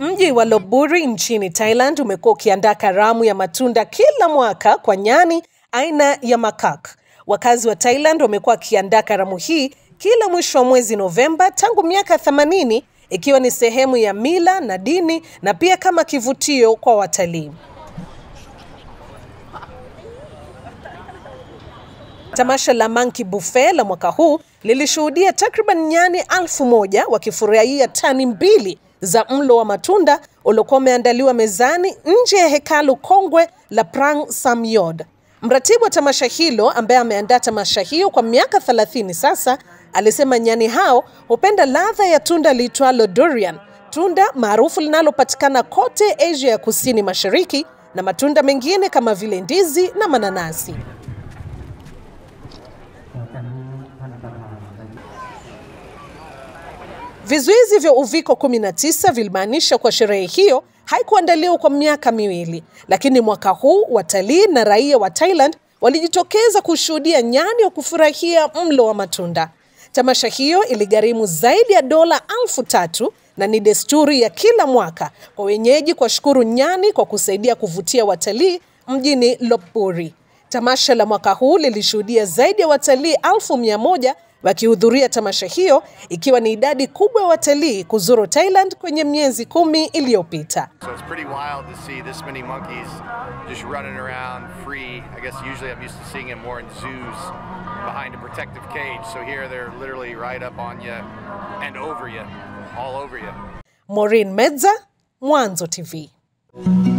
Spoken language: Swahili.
Mji wa Lopburi nchini Thailand umekuwa ukiandaa karamu ya matunda kila mwaka kwa nyani aina ya makak. Wakazi wa Thailand wamekuwa wakiandaa karamu hii kila mwisho wa mwezi Novemba tangu miaka 80 ikiwa ni sehemu ya mila na dini na pia kama kivutio kwa watalii. Tamasha la Monkey Buffet la mwaka huu lilishuhudia takriban nyani alfu moja wakifurahia tani mbili za mlo wa matunda uliokuwa umeandaliwa mezani nje ya hekalu kongwe la Prang Samyod. Mratibu wa tamasha hilo ambaye ameandaa tamasha hiyo kwa miaka 30 sasa alisema nyani hao hupenda ladha ya tunda liitwalo durian, tunda maarufu linalopatikana kote Asia ya kusini mashariki na matunda mengine kama vile ndizi na mananasi. Vizuizi vya uviko 19 vilimaanisha kwa sherehe hiyo haikuandaliwa kwa miaka miwili, lakini mwaka huu watalii na raia wa Thailand walijitokeza kushuhudia nyani wa kufurahia mlo wa matunda. Tamasha hiyo iligharimu zaidi ya dola elfu tatu na ni desturi ya kila mwaka kwa wenyeji kuwashukuru nyani kwa kusaidia kuvutia watalii mjini Lopburi. Tamasha la mwaka huu lilishuhudia zaidi ya watalii elfu mia moja wakihudhuria tamasha hiyo ikiwa ni idadi kubwa ya watalii kuzuru Thailand kwenye miezi kumi iliyopita. So it's pretty wild to see this many monkeys just running around free. I guess usually I'm used to seeing them more in zoos behind a protective cage. So here they're literally right up on you and over you, all over you. Maureen Medza, Mwanzo TV.